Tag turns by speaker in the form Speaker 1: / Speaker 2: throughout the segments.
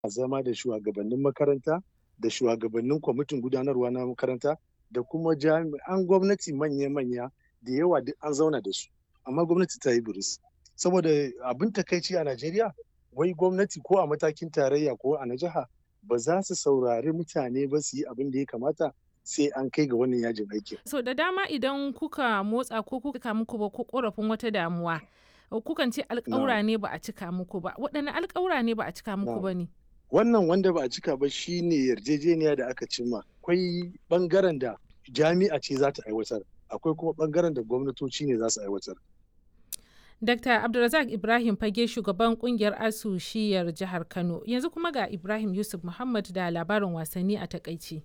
Speaker 1: zama da shugabannin makaranta da shugabannin kwamitin gudanarwa na makaranta da kuma jami'an gwamnati manya-manya da yawa duk an zauna da su amma gwamnati ta yi buris saboda abin takaici a najeriya wai gwamnati ko a matakin tarayya ko a na jiha ba za su saurari mutane ba su yi abin da ya kamata sai an kai ga wannan yajin aikin.
Speaker 2: so da dama idan kuka motsa ko kuka muku ba ko korafin wata damuwa kukan ce alƙawura ne ba a cika muku ba waɗanne alƙawura ne ba a cika muku ba ne
Speaker 1: wannan wanda ba a cika ba shine yarjejeniya da aka cimma akwai bangaren da jami'a ce za ta aiwatar akwai kuma bangaren da gwamnatoci ne za su aiwatar
Speaker 2: Dr. Abdulrazak Ibrahim Fage shugaban kungiyar ASU shiyar jihar Kano yanzu kuma ga Ibrahim Yusuf Muhammad da labarin wasanni a takaici.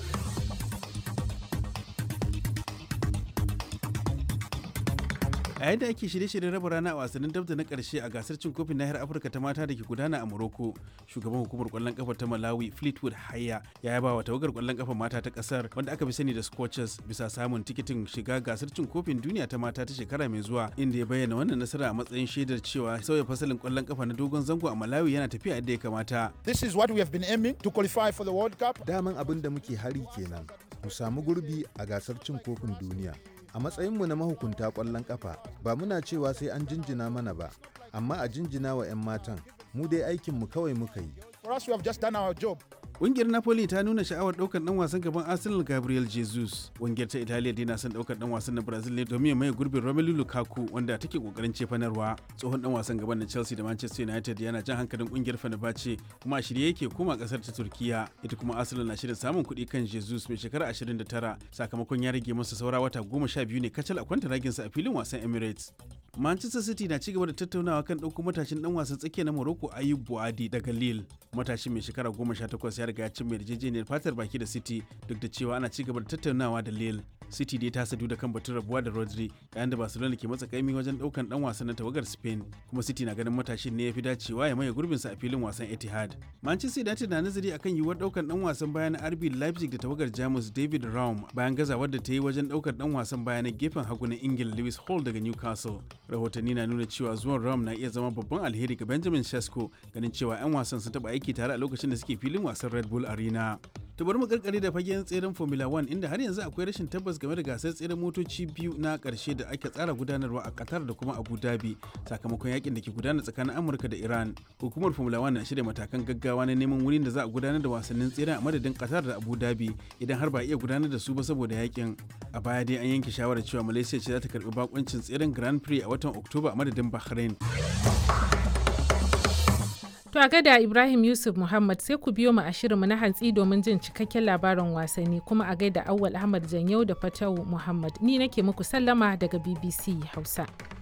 Speaker 3: a yadda ake shirye-shiryen raba rana a wasannin dabda na karshe a gasar cin kofin nahiyar afirka ta mata da ke gudana a morocco shugaban hukumar kwallon kafa ta malawi fleetwood haya ya yaba wa tawagar kwallon kafa mata ta kasar wanda aka fi sani da scorchers bisa samun tikitin shiga gasar cin kofin duniya ta mata ta shekara mai zuwa inda ya bayyana wannan nasara a matsayin shaidar cewa sauya fasalin kwallon kafa na dogon zango a malawi yana tafiya yadda ya kamata
Speaker 4: This is what we have been aiming to qualify for the World Cup.
Speaker 5: Daman abin da muke hari kenan, mu samu gurbi a gasar cin kofin duniya. A matsayinmu na mahukunta ƙwallon ƙafa, ba muna cewa sai an jinjina mana ba, amma a jinjina wa 'yan matan, mu dai aikinmu kawai muka yi.
Speaker 4: For us, we have just done our job.
Speaker 3: Ƙungiyar Napoli ta nuna sha'awar ɗaukar ɗan wasan gaban Arsenal Gabriel Jesus. Ƙungiyar ta Italiya dai na son ɗaukar ɗan wasan na Brazil ne domin ya maye gurbin Romelu Lukaku wanda take ƙoƙarin cefanarwa. Tsohon ɗan wasan gaban na Chelsea da Manchester United yana jan hankalin ƙungiyar Fenerbahce kuma a shirye yake koma ƙasar ta Turkiya. Ita kuma Arsenal na shirin samun kuɗi kan Jesus mai shekara 29 sakamakon ya rage masa saura wata goma sha biyu ne kacal a kwanta raginsa a filin wasan Emirates. Manchester City na cigaba da tattaunawa kan ɗauko matashin ɗan wasan tsakiya na Morocco Ayub Buadi daga Lille. Matashin mai shekara goma sha takwas ya riga ya cimma yarjejeniyar fatar baki da City duk da cewa ana cigaba da tattaunawa da Lille. City dai ta sadu da kan batun rabuwa da Rodri yayin da Barcelona ke matsa kaimi wajen ɗaukan ɗan wasan na tawagar Spain kuma City na ganin matashin ne ya fi dacewa ya maye gurbinsa a filin wasan Etihad. Manchester United na nazari akan yiwuwar ɗaukan ɗan wasan baya na RB Leipzig da tawagar Jamus David Raum bayan gazawar da ta yi wajen ɗaukar ɗan wasan baya na gefen hagu na Ingila Lewis Hall daga Newcastle. rahotanni na nuna cewa zuwan ram na iya zama babban alheri ga benjamin shasko ganin cewa 'yan wasan sun taba aiki tare a lokacin da suke filin wasan red bull arena to bari mu karkare da fagen tseren formula 1 inda har yanzu akwai rashin tabbas game da gasar tseren motoci biyu na karshe da ake tsara gudanarwa a qatar da kuma abu dhabi sakamakon yakin da ke gudana tsakanin amurka da iran hukumar formula 1 na shirya matakan gaggawa na neman wurin da za a gudanar da wasannin tseren a madadin qatar da abu dhabi idan har ba iya gudanar da su ba saboda yakin a baya dai an yanke shawarar cewa malaysia ce za ta karbi bakuncin tseren grand prix a watan oktoba a madadin bahrain
Speaker 2: To a gada Ibrahim Yusuf Muhammad sai ku biyo mu a shirinmu na hantsi domin jin cikakken labarin wasanni kuma a gaida Awwal Ahmad Janyau da Fatawu Muhammad. Ni nake muku sallama daga BBC Hausa.